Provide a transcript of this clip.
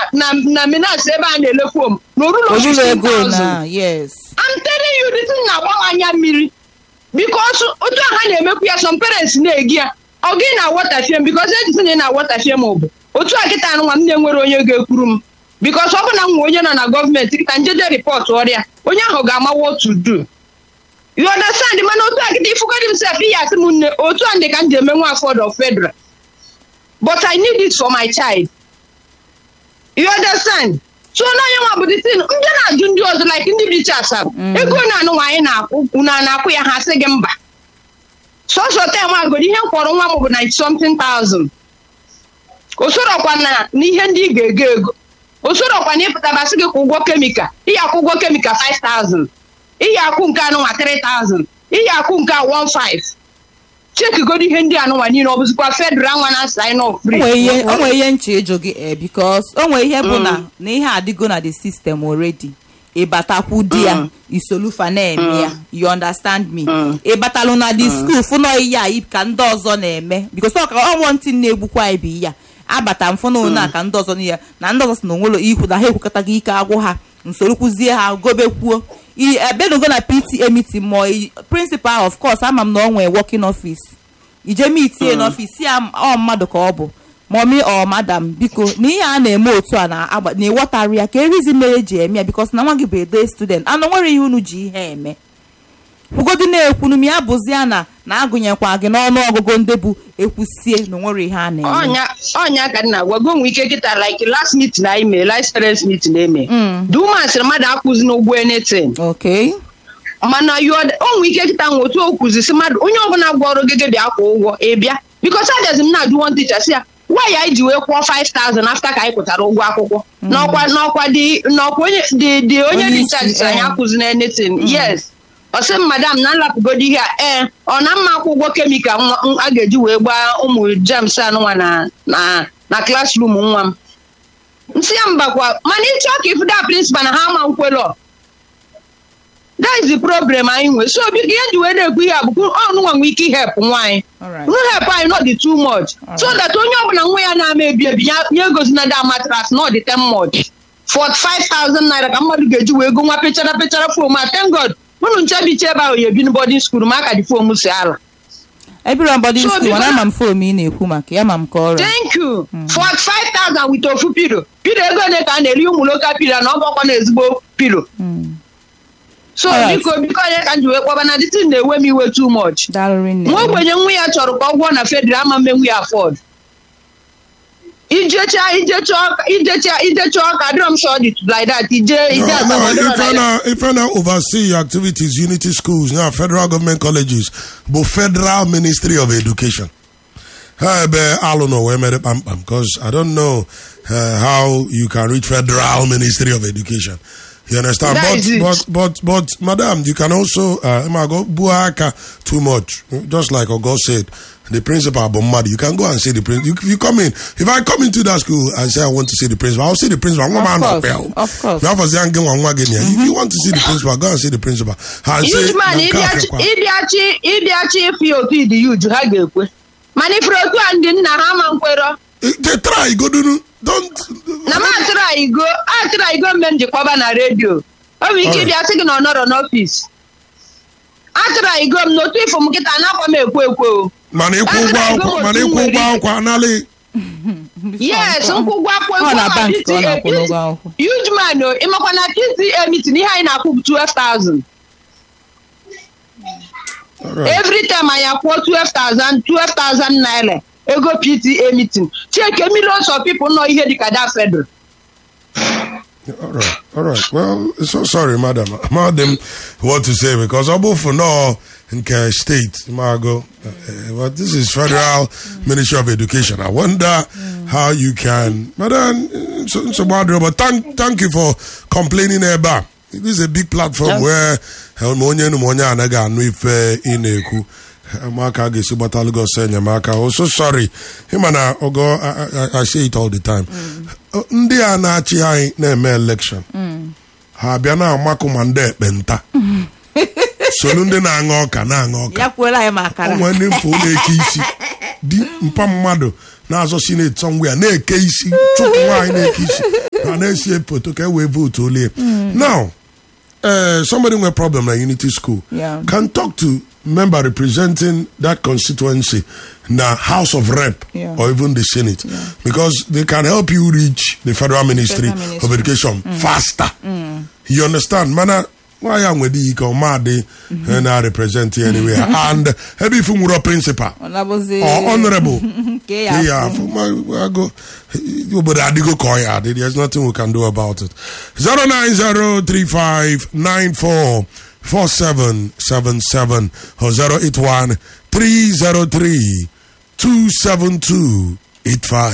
na na minas ebe a na-ele fom na orulo olulo ego 15,000 na yes I'm telling you this thing na-agbawa anya mmiri because otu a ha na-emekwu ya some parents na-egi ya ọ gị na wọtafie m because ejisi na ị na wọtafie m bụ otu a kịta nwa m na-enwere onye ga-ekwuru m because ọ bụ na m nwe onye nọ na gọọmenti kịta njede ripọt ọrịa onye ahụ ga-ama what to do you understand mana otu a kịta ifugodi m sef ihe asị m nne otu a ndị ka m ji eme nwa afọd of federal but I need it for my child you understand so n'onye nwa bụ the thing ndị na-ajụ ndị ọzọ like ndị bicha asaba ego na-anụ nwaanyị na-akwụ unu a na-akwụ ya ha sị gị mba sọsọ tem agodi ihe m kwọrọ nwa m bụ 90 something thousand o sorokwa na n'ihe ndị ị ga-ego ego o sorokwa na ịpụtabasị gị kwụ ụgwọ kemikal iyi akwụ ụgwọ kemikal 5000 iyi akwụ nke anụnwa 3000 iyi akwụ nke a 15 chekigodi ihe ndị anụnwa niile ọ bụzikwa federal nwa na sign off free onwe ihe onwe ihe nche ịjụ gị eh, because onwe ihe bụ na na ihe adịgo na the system already ịbatakwu di ya isolufa na-eme ya you understand me ịbatalụ na the school fụnọ ihe a i- ka ndị ọzọ na-eme because ọ ka ọnwụ ntị na-egbukwa anyị bụ ihe a abata mfụ na one a ka ndị ọzọ niile na ndị ọzọ si na onwelo ikwu na ha ekwukọtaghị ike agwụ ha nsoro kwuzie ha gobekwuo I- ebenugo na pta meeting ma i- principal of course ama m na ọ nwee working office ije mitie n'ọfịs ya ọ mmadụ ka ọ bụ mọmi ọ madam biko na ihe a na-eme otu a na-agba na-ewọtarị ya ka erizi mere eji eme ya bikos na nwa gị bụ edo student anụ nwere ihe unu ji ihe eme kwugodi na-ekwunu m ya bụzi ya na na-agụnyekwa gị n'ọnụ ọgụgụ ndị bụ ekwusie na onwere ihe a na-eme ọnya ọnya ka nna gwa gonwe ike kịta like last meeting anyị mee last parents meeting eme duma sịrị mmadụ akwụzi n'ụgwọ anything ok mana onwe ike kịta nwe otu o kwuzisi mmadụ onye ọbụla gwa ọrụ gị bịa kwụ ụgwọ ị bịa bikos agazi m na-ajụ one teacher si ya nwaanyị anyị ji wee kwụọ 5000 after ka anyị kwụtara ụgwọ akwụkwọ n'ọkwa n'ọkwa dị n'ọkwa onye dị dị onye Onye dị isi, charge sị anyị eh. akwụzi na anything yes ọ sị m madam na nlapụgodi ihe a ee ọ na mma akwụ ụgwọ kemikal nwa- m- a ga-eji wee gbaa ụmụ jems anụnwa na na na klasrum nwa m nsị ya mbakwa mana ịchọ ka ịfụda prịnsịpal na ha ama nkwelọ that is the problem anyị nwe so biko ihe nji wee na-ekwu ihe a bụ ọnụnwa nwee ike ihep nwaanyị Alright. nu help anyị not dị too much so that onye ọbụla nwa ya na-ama ebi ebi ya ya egosi na da matras not dị 10 much 45,000 naira ka mmadụ ga-eji wee go nwa pechara pechara fom a thank god unu nchebiche ebe ahụ ya ebi na boarding school ma aka dị fom si ala ebiro bọdị So, skul biko mana na- ama m fom ị na-ekwu maka ya ma m ka ọrụ thank you 45,000 with ofu pilo pilo ego ole ka a na-eri ụmụ loka pilo na ọgbakọ na ezigbo pilo so Alright. biko biko onye ka m ji wee kpọba na dịtin na-ewe m iwe too much daalụrị nne nwa ogbenye nwa ya chọrọ ka ọ gwọọ na federal ama mmenwu ya afọd ijecha ijecha ọka ijecha ijecha ọka adịrọ m sure dị like that ije ije No, asaba no, adịrọ if like I that. now, if I now oversee your activities, unity schools, now federal government colleges, but federal ministry of education. Uh, but I don't know where made it pam pam because I don't know uh, how you can reach federal ministry of education. You understand? That but, is it. but but but madam, you can also uh Emma, go buaka too much. Just like Ogo said, the principal Bomadi, you can go and see the principal. You, you come in. If I come into that school and say I want to see the principal, I'll see the principal. I'm Of man up course, here. of course. Now, for the young one, one again, yeah. If you want to see the principal, go and see the principal. And say, Huge man "Na nke a ịbịachi fekwa." ịbịachi ịbịachi ịfụ ya otu ịdị yuju ha ga-ekwe mana ifere otu a ndị nna ha ma nkwero Eh, They try, go do don't. na m atụrụ anyị go atụrụ anyị go mgbe m ji kpọba na redio o nwere ike Alright. ịbịa sị gị na ọ nọrọ n'ọfịs atụrụ anyị go m n'otu ifo m nkịta anakwa m ekwe ekwe o mana ịkwụ ụgwọ akwụkwọ mana ịkwụ ụgwọ akwụkwọ analị yes nkwụ ụgwọ akwụkwọ Ọ na ma bank ka ọ PTA na-akwụ n'ụgwọ akwụkwọ. huge man o ịmakwa na PTA meeting ihe anyị na-akwụ bụ 12,000 All right. every time anyị akwụọ 12,000 12,000 naira ego PTA meeting chike millions of people nọ ihe dịka that federal All right, all right. Well, so sorry, madam. I'm not them what to say because I'm both for no in Care State, Margo. Uh, but this is Federal Ministry of Education. I wonder how you can, madam. So, so bad, but thank, thank you for complaining about. This is a big platform Yeah. where onye na onye anaghị anụ ife ị na-ekwu ụmụaka ga-esi gbatalụ gị ọsọ enyemaka oh so sorry ịma na ogo I, I, I say it all the time ndị a na-achị anyị na-eme election ha bịa na-amakụ ma ndị ekpenta solu ndị na-aṅụ ọka na-aṅụ ọka ya kwuola anyị ma akara onwe ndị mfe ụlọ eke isi di mpa mmadụ na-azọ sineti somewhere na-eke isi chụpụ nwaanyị na-eke isi na na-esi foto ka e wee votu olie now uh, somebody with problem at Unity School Yeah. can talk to member representing that constituency in the House of Rep Yeah. or even the Senate because they can help you reach the Federal Ministry, Federal Ministry. of Education faster. You understand? Mana why am with the comedy and I represent you anywhere and maybe if you were principal ọ nabụzi or honorable nke ya yeah, afụ. for my, I go, obodo adịgo ka ọ ya adị there's nothing we can do about it 09035944777 or 081 303 27285